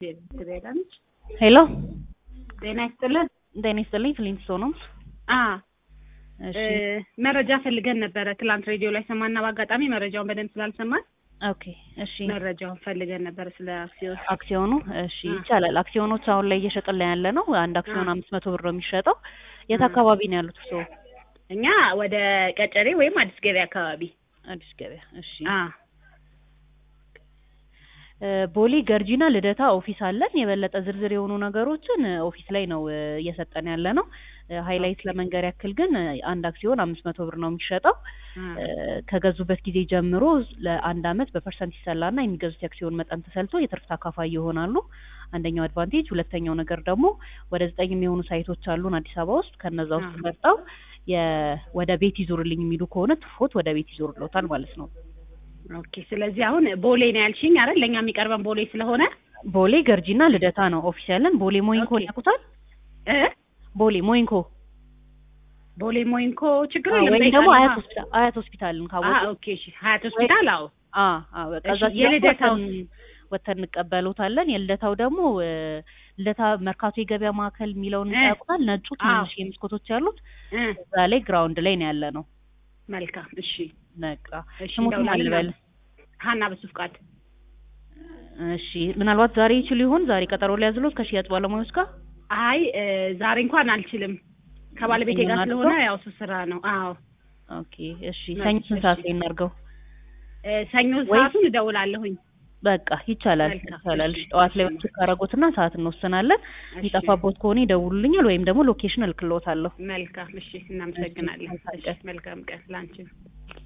ሄሎ ጤና ይስጥልን። ጤና ይስጥልኝ። ፍሊንት ስቶን ነው። አ እሺ መረጃ ፈልገን ነበረ። ትላንት ሬዲዮ ላይ ሰማና በአጋጣሚ መረጃውን በደንብ ስላልሰማን ኦኬ እሺ መረጃውን ፈልገን ነበረ ስለ አክሲዮን። አክሲዮኑ እሺ አ። ይቻላል። አክሲዮኖች አሁን ላይ እየሸጥን ላይ ያለ ነው። አንድ አክሲዮን አ። አምስት መቶ ብር ነው የሚሸጠው። የት አ። አካባቢ ነው ያሉት እርስዎ? እኛ ወደ ቀጨሬ ወይም አዲስ ገበያ አካባቢ አዲስ ገበያ። እሺ አ እ፣ ቦሌ ገርጂና ልደታ ኦፊስ አለን። የበለጠ ዝርዝር የሆኑ ነገሮችን እ፣ ኦፊስ ላይ ነው እ፣ እየሰጠን ያለ ነው። እ፣ ሃይላይት ለመንገር ያክል ግን እ፣ አንድ አክሲዮን አምስት መቶ ብር ነው የሚሸጠው። አ እ፣ ከገዙበት ጊዜ ጀምሮ ለአንድ አመት በፐርሰንት ይሰላና የሚገዙት የአክሲዮን መጠን ተሰልቶ የትርፍ ተካፋይ ይሆናሉ። አንደኛው አድቫንቴጅ። ሁለተኛው ነገር ደግሞ ወደ ዘጠኝ የሚሆኑ ሳይቶች አሉን አዲስ አበባ ውስጥ። ከነዛ ውስጥ አ። መርጠው የ- ወደ ቤት ይዞርልኝ የሚሉ ከሆነ ትርፎት ወደ ቤት ይዞርልዎታል ማለት ነው። ኦኬ። ስለዚህ አሁን ቦሌ ነው ያልሽኝ አይደል? ለእኛ የሚቀርበን ቦሌ ስለሆነ ቦሌ ገርጂና ልደታ ነው ኦፊስ ያለን። ቦሌ ሞይንኮ ኦኬ። ያውቁታል? እ ቦሌ ሞይንኮ ቦሌ ሞይንኮ ችግር አዎ፣ የለም። ወይም ደግሞ ጠይቃለሁ። አያት አ። ሆስፒታል አያት ሆስፒታልን አ ካወቁ ኦኬ። እሺ ሀያት ሆስፒታል። አዎ አ አ በቃ እሺ፣ እዛ ሲደርሱ የልደታው ወተን ወተን እንቀበሉታለን። የልደታው ደግሞ እ፣ ልደታ መርካቶ የገበያ ማዕከል የሚለውን እ። ያውቁታል? ነጩ ትንሽ የመስኮቶች ያሉት እ እዛ ላይ ግራውንድ ላይ ነው ያለ ነው። መልካም። እሺ በቃ እሺ፣ ስሙት ማን እንደውላለን። ልበል? ሀና በሱ ፍቃድ እሺ ምናልባት ዛሬ ይችሉ ይሆን? ዛሬ ቀጠሮ ሊያዝሎት ከሽያጭ ባለሙያዎች ጋር አይ እ፣ ዛሬ እንኳን አልችልም ከባለቤቴ ጋር ሰኞ ስለሆነ እናድርገው? ያው እሱ ስራ ነው። አዎ ኦኬ እሺ። ሰኞ ስንት ሰዓት እሺ። ላይ እናድርገው? እ፣ ሰኞ ወይ- ሰዓቱን እደውላለሁኝ። በቃ ይቻላል መልካም፣ ይቻላል። እሺ፣ ጠዋት ላይ እሺ። ወጪ ካረጉትና ሰዓት እንወስናለን። እሺ፣ የሚጠፋቦት ከሆነ ይደውሉልኛል ወይም ደግሞ ሎኬሽን እልክልዎታለሁ። መልካም። እሺ፣ እናመሰግናለን። መልካም እሺ፣ ቀን። መልካም ቀን ላንቺ